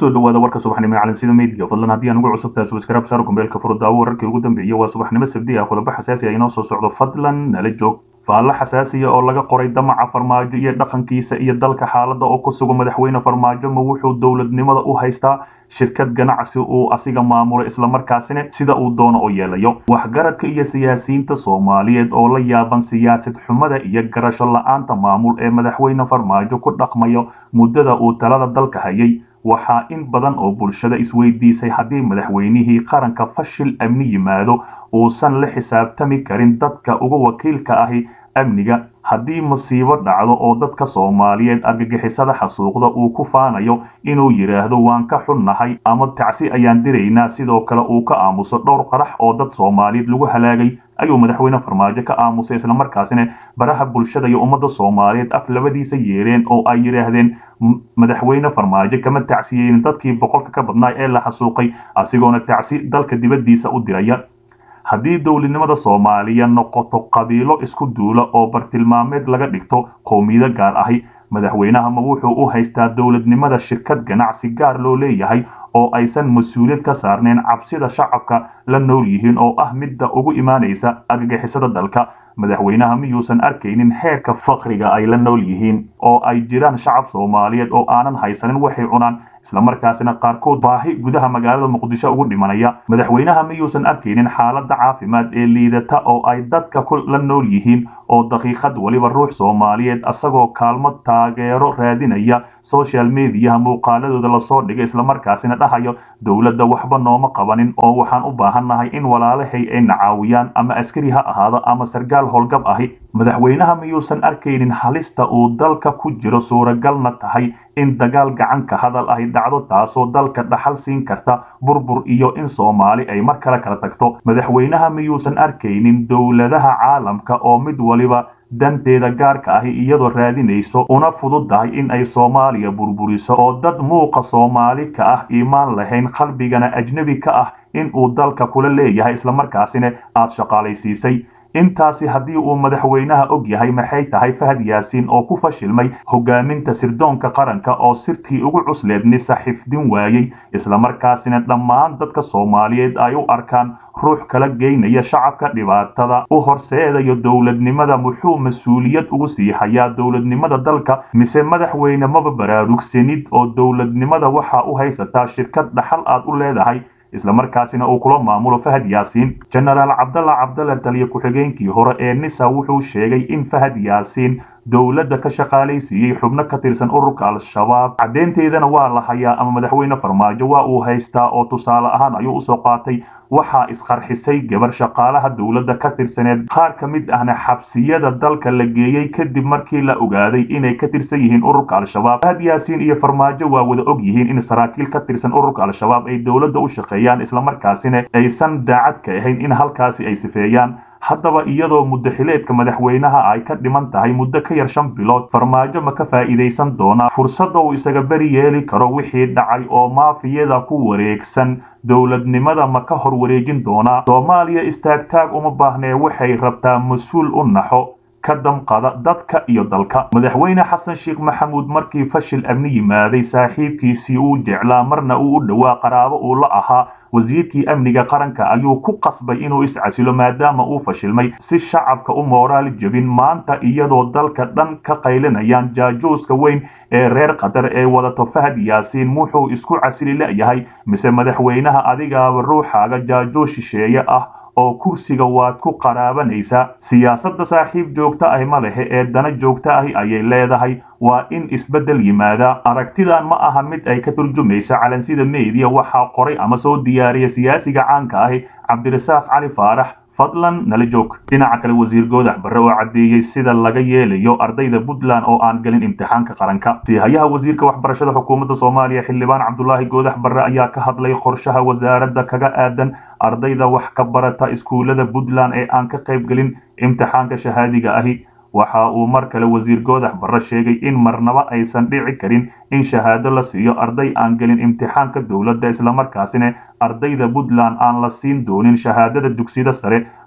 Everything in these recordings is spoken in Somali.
kusoo dhawaada warka subaxnimo ee calansida meydga fadlan haddii aan ugu cusubtahay subscribe saar kumbeelka furudaawo wararkii ugu dambeeyay waa subaxnimo sabdi ah qodobo xasaasi ah inoo soo socdo fadlan nala joog faallo xasaasiya oo laga qoray damaca farmaajo iyo dhaqankiisa iyo dalka xaaladda oo ku sugan madaxweyne farmaajo ma wuxuu dowladnimada u haystaa shirkad ganacsi uu asiga maamulo islamarkaasina sida uu doono oo yeelayo waxgaradka iyo siyaasiyiinta soomaaliyeed oo la yaaban siyaasad xumada iyo garasho la-aanta maamul ee madaxweyne farmaajo ku dhaqmayo muddada uu talada dalka hayay waxaa in badan oo bulshada isweydiisay haddii madaxweynihii qaranka fashil amni yimaado uusan la xisaabtami karin dadka uga wakiilka ahi amniga haddii masiibo dhacdo oo dadka soomaaliyeed argagixisada xasuuqda uu ku faanayo inuu yidhaahdo waan ka xunnahay ama tacsi ayaan diraynaa sidoo kale uu ka aamuso dhowr qarax oo dad soomaaliyeed lagu halaagay ayuu madaxweyne farmaajo ka aamusay islamarkaasina baraha bulshada iyo ummadda soomaaliyeed af labadiisa yeereen oo ay yidhaahdeen madaxweyne farmaajo kama tacsiyeynin dadkii boqolka ka badnaa ee la xasuuqay asigoona tacsi dalka dibaddiisa u diraya haddii dowladnimada soomaaliya noqoto qabiilo isku duula oo bartilmaameed laga dhigto qowmiyado gaar ahi madaxweynaha ma wuxuu u haystaa dowladnimada shirkad ganacsi gaar loo leeyahay oo aysan mas-uuliyad ka saarnayn cabsida shacabka la nool yihiin oo ah midda ugu imaanaysa argagixisada dalka madaxweynaha miyuusan arkaynin heerka fakriga ay la nool yihiin oo ay jiraan shacab soomaaliyeed oo aanan haysanin waxay cunaan islamarkaasina qaarkood baahi gudaha magaalada muqdisho ugu dhimanaya madaxweynaha miyuusan arkaynin xaaladda caafimaad ee liidata oo ay dadka ku la nool yihiin oo daqiiqad weliba ruux soomaaliyeed asagoo kaalmo taageero raadinaya social mediaha muuqaaladooda lasoo dhigay islamarkaasina dhahayo dowladda waxba nooma qabanin oo waxaan u baahannahay in walaalahay ay nacaawiyaan ama askari ha ahaado ama sargaal howlgab ahi madaxweynaha miyuusan arkaynin halista uu dalka ku jiro suuragalna tahay in dagaal gacanka hadal ahi dhacdo taasoo dalka dhaxal siin karta burbur iyo in soomaali ay mar kale kala tagto madaxweynaha miyuusan arkaynin dowladaha caalamka oo mid waliba danteeda gaarka ahi iyadoo raadinayso una fududdahay in ay soomaaliya burburiso oo dad muuqa soomaali ka ah iimaan lahayn qalbigana ajnebi ka ah in uu dalka kula leeyahay islamarkaasina aad shaqaalaysiisay intaasi haddii uu madaxweynaha og yahay maxay tahay fahad yaasiin oo ku fashilmay hogaaminta sirdoonka qaranka oo sirtii ugu cusleednisa xifdin waayey islamarkaasina dhammaan dadka soomaaliyeed ay u arkaan ruux kala geynaya shacabka dhibaatada u horseedayo dowladnimada muxuu mas-uuliyad ugu sii hayaa dowladnimada dalka mise madaxweyne maba baraarugsanid oo dowladnimada waxaa u haysataa shirkad dhaxal aad u leedahay islamarkaasina uu kula maamulo fahad yaasiin jenaraal cabdalla cabdalla taliya ku-xigeenkii hore ee nisa wuxuu sheegay in fahad yaasiin dowladda ka shaqaalaysiiyey xubno ka tirsan ururka al-shabaab caddeynteedana waa la hayaa ama madaxweyne farmaajo waa uu haystaa oo tusaale ahaan ayuu usoo qaatay waxaa isqarxisay gabar shaqaalaha dowladda ka tirsaneed qaar ka mid ahna xabsiyada dalka la geeyey kadib markii la ogaaday inay ka tirsan yihiin ururka al-shabaab fahad yaasiin iyo farmaajo waa wada og yihiin in saraakiil ka tirsan ururka al-shabaab ay dowladda u shaqeeyaan islamarkaasina aysan daacad ka ahayn in halkaasi ay sifeeyaan haddaba iyadoo muddaxileedka madaxweynaha ay ka dhiman tahay muddo ka yar shan bilood farmaajo ma ka faa'iidaysan doonaa fursadda uu isaga beri yeeli karo wixii dhacay oo maafiyada ku wareegsan dowladnimada ma ka hor wareejin doonaa soomaaliya istaagtaag uma baahnee waxay rabtaa mas-uul u naxo ka damqada dadka iyo dalka madaxweyne xasan sheekh maxamuud markii fashil amni yimaaday saaxiibkiisii uu jeclaa marna uu u dhowaa qaraabo uu la ahaa wasiirkii amniga qaranka ayuu ku qasbay inuu iscasilo maadaama uu fashilmay si shacabka u mooraal jebin maanta iyadoo dalka dhan ka qaylinayaan jaajuuska weyn ee reer qatar ee wadato fahad yaasiin wuxuu isku casili la'yahay mise madaxweynaha adigaaba ruuxaaga jaajuus shisheeye ah oo kursiga waad ku qaraabanaysaa siyaasadda saaxiib joogta ahi ma lehe ee dana joogta ahi ayay leedahay waa in isbeddel yimaada aragtidan ma aha mid ay ka turjumaysa calansida meediya waxaa qoray ama soo diyaariya siyaasiga caanka ahi cabdirasaaq cali faarax fadlan nala joog dhinaca kale wasiir goodax barre oo caddeeyey sida laga yeelayo ardayda puntland oo aan gelin imtixaanka qaranka sihayaha wasiirka waxbarashada xukuumadda soomaaliya xildhibaan cabdulaahi goodax barre ayaa ka hadlay qorshaha wasaaradda kaga aadan ardayda wax ka barata iskuullada puntland ee aan ka qayb gelin imtixaanka shahaadiga ahi waxa uu mar kale wasiir goodax barre sheegay in marnaba aysan dhici karin in shahaado la siiyo arday aan gelin imtixaanka dowladda islamarkaasina ardayda puntland aan la siin doonin shahaadada dugsiyada sare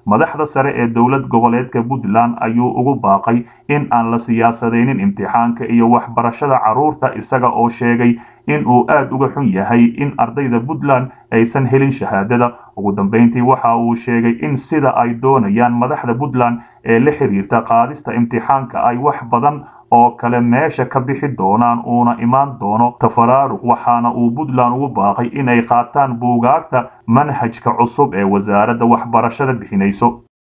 madaxda sare ee dowlad goboleedka puntland ayuu ugu baaqay in aan la siyaasadaynin imtixaanka iyo waxbarashada carruurta isaga oo sheegay in uu aad uga xun yahay in ardayda puntland aysan helin shahaadada ugu dambeyntii waxa uu sheegay in sida ay doonayaan madaxda puntland ee la xiriirta qaadista imtixaanka ay wax badan oo kale meesha ka bixi doonaan uuna imaan doono tafaraaruq waxaana uu puntland ugu baaqay inay qaataan buugaagta manhajka cusub ee wasaaradda waxbarashada bixinayso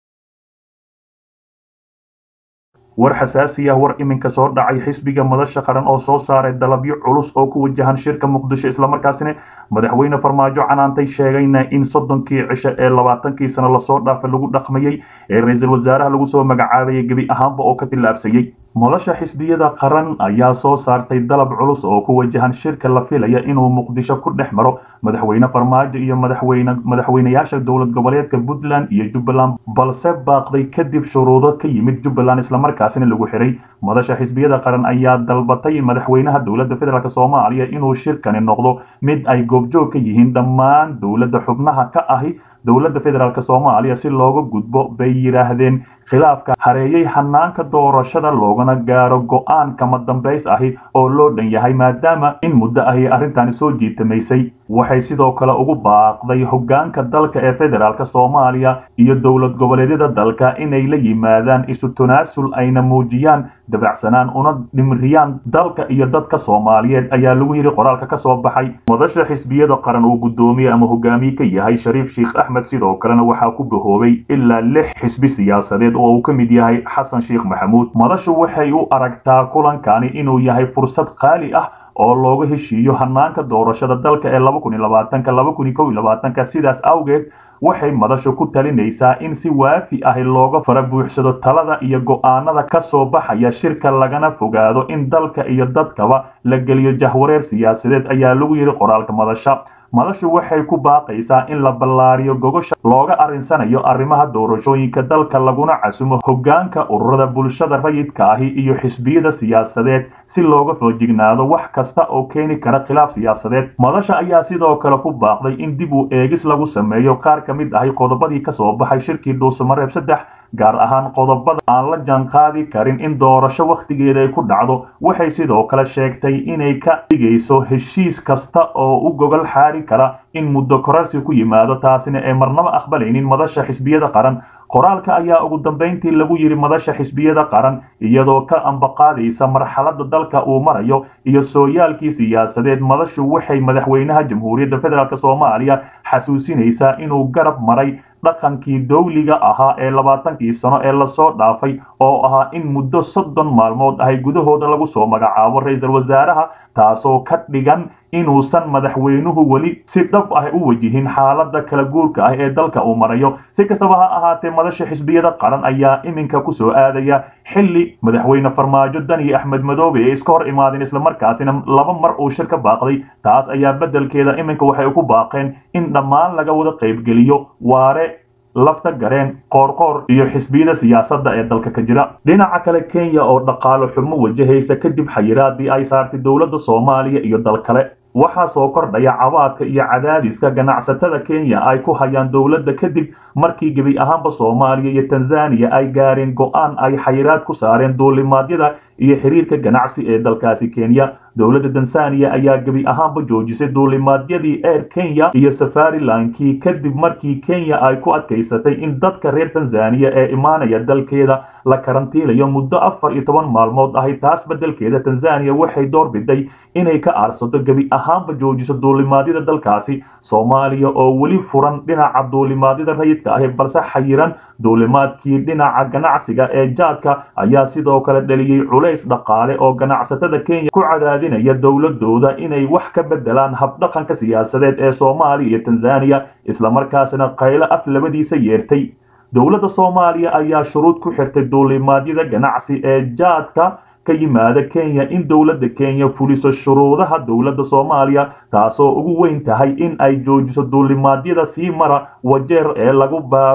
war xasaasi ah war iminka soo dhacay xisbiga madasha qaran oo soo saaray dalabyo culus oo ku wajahan shirka muqdisho islamarkaasina madaxweyne farmaajo canaantay sheegayna in soddonkii cisho ee labaatankii sano lasoo dhaafay lagu dhaqmayey ee ra-iisul wasaaraha lagu soo magacaabayay gebi ahaanba oo ka tillaabsayey madasha xisbiyada qaran ayaa soo saartay dalab culus oo ku wajahan shirka la filaya inuu muqdisho ku dhex maro madaxweyne farmaajo iyo madaxweyne madaxweynayaasha dowlad goboleedka puntland iyo jubbaland balse baaqday kadib shuruudo ka yimid jubbaland islamarkaasina lagu xiray madasha xisbiyada qaran ayaa dalbatay madaxweynaha dowladda federaalk soomaaliya inuu shirkani noqdo mid ay goobjoog ka yihiin dhammaan dowladda xubnaha ka ahi dowladda federaalk soomaaliya si looga gudbo bay yidhaahdeen khilaafka hareeyey hanaanka doorashada loogana gaaro go-aan kama dambays ahi oo loo dhan yahay maadaama in muddo ahi arrintani soo jiitamaysay waxay sidoo kale ugu baaqday hoggaanka dalka ee federaalk soomaaliya iyo dowlad goboleedyada dalka inay la yimaadaan isu tanaasul ayna muujiyaan dabacsanaan una dhimiriyaan dalka iyo dadka soomaaliyeed ayaa lagu yidhi qoraalka ka soo baxay madasha xisbiyada qaran uu guddoomiye ama hogaamiye ka yahay shariif sheikh axmed sidoo kalena waxaa ku bahoobay ilaa lix xisbi siyaasadeed oo uu ka mid yahay xasan sheikh maxamuud madashu waxay u aragtaa kulankani inuu yahay fursad qaali ah oo looga heshiiyo hanaanka doorashada dalka ee laba kun iyo labaatanka laba kun iyo kow iyo labaatanka sidaas awgeed waxay madashu ku talinaysaa in si waafi ahi looga fara buuxsado talada iyo go'aanada ka soo baxaya shirka lagana fogaado in dalka iyo dadkaba la geliyo jahwareer siyaasadeed ayaa lagu yidhi qoraalka madasha madashu waxay ku baaqaysaa in la ballaariyo gogosha looga arrinsanayo arrimaha doorashooyinka dalka laguna casumo hoggaanka ururada bulshada rayidka ahi iyo xisbiyada siyaasadeed si looga foojignaado wax kasta oo keeni kara khilaaf siyaasadeed madasha ayaa sidoo kale ku baaqday in dib u eegis lagu sameeyo qaar ka mid ahi qodobadii ka soo baxay shirkii dhuusamareeb saddex gaar ahaan qodobada aan la jaanqaadi karin in doorasho wakhtigeeda ay ku dhacdo waxay sidoo kale sheegtay inay ka dhigayso heshiis kasta oo u gogol xaari kara in muddo korarsi ku yimaado taasina ay marnaba aqbalaynin madasha xisbiyada qaran qoraalka ayaa ugu dambayntii lagu yidhi madasha xisbiyada qaran iyadoo ka ambaqaadaysa marxaladda dalka uu marayo iyo sooyaalkii siyaasadeed madashu waxay madaxweynaha jamhuuriyadda federaalk soomaaliya xasuusinaysaa inuu garab maray dhaqankii dawliga ahaa ee labaatankii sano ee lasoo dhaafay oo ahaa in muddo soddon maalmood ahay gudahooda lagu soo magacaabo ra-iisul wasaaraha taasoo ka dhigan inuusan madaxweynuhu weli si dhab ah u wajihin xaaladda kala guurka ah ee dalka uu marayo si kastaba ha ahaatee madasha xisbiyada qaran ayaa iminka ku soo aadaya xilli madaxweyne farmaajo daniyo axmed madoobe ee iska hor imaadeen islamarkaasina laba mar uu shir ka baaqday taas ayaa beddelkeeda iminka waxay ku baaqeen in dhammaan laga wada qaybgeliyo waare lafta gareen qoorqoor iyo xisbiyada siyaasadda ee dalka ka jira dhinaca kale kenya oo dhaqaalo xumo wajahaysa kadib xayiraadii ay saartay dowladda soomaaliya iyo dal kale waxaa soo kordhaya cabaadka iyo cadaadiska ganacsatada kenya ay ku hayaan dowladda kadib markii gebi ahaanba soomaaliya iyo tanzaniya ay gaareen go-aan ay xayiraad ku saareen duulimaadyada iyo xiriirka ganacsi ee dalkaasi kenya dowladda tanzaniya ayaa gebi ahaanba joojisay duulimaadyadii air kenya iyo safarilankii kadib markii kenya ay ku adkaysatay in dadka reer tanzaniya ee imaanaya dalkeeda la karantiilayo muddo afar iyo toban maalmood ahay taas beddelkeeda tanzaniya waxay door biday inay ka aarsato gebi ahaanba joojiso duulimaadyada dalkaasi soomaaliya oo weli furan dhinaca duulimaadyada rayidka ahi balse xayiran duulimaadkii dhinaca ganacsiga ee jaadka ayaa sidoo kale dhaliyey culays dhaqaale oo ganacsatada kenya ku cadaadinaya dowladooda inay wax ka beddelaan habdhaqanka siyaasadeed ee soomaaliya iyo tanzaniya islamarkaasina qaylo af labadiisa yeertay dowladda soomaaliya ayaa shuruud ku xirtay duulimaadyada ganacsi ee jaadka ka yimaada kenya in dowladda kenya fuliso shuruudaha dowladda soomaaliya taasoo ugu weyn tahay in ay joojiso duulimaadyada sii mara wajeer ee lagu baaro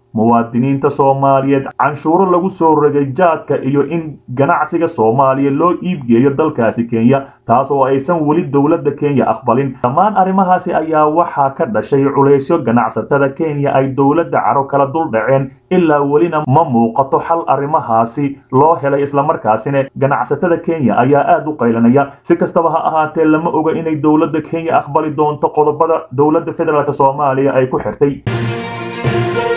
muwaadiniinta soomaaliyeed canshuuro lagu soo rogay jaadka iyo in ganacsiga soomaaliya loo iibgeeyo dalkaasi kenya taas oo aysan weli dowladda kenya aqbalin dhammaan arrimahaasi ayaa waxaa ka dhashay culaysyo ganacsatada kenya ay dowladda caro kala dul dhaceen ilaa welina ma muuqato xal arrimahaasi loo helay islamarkaasina ganacsatada kenya ayaa aada u qaylanaya si kastaba ha ahaatee lama oga inay dowladda kenya aqbali doonto qodobada dowladda federaalk soomaaliya ay ku xirtay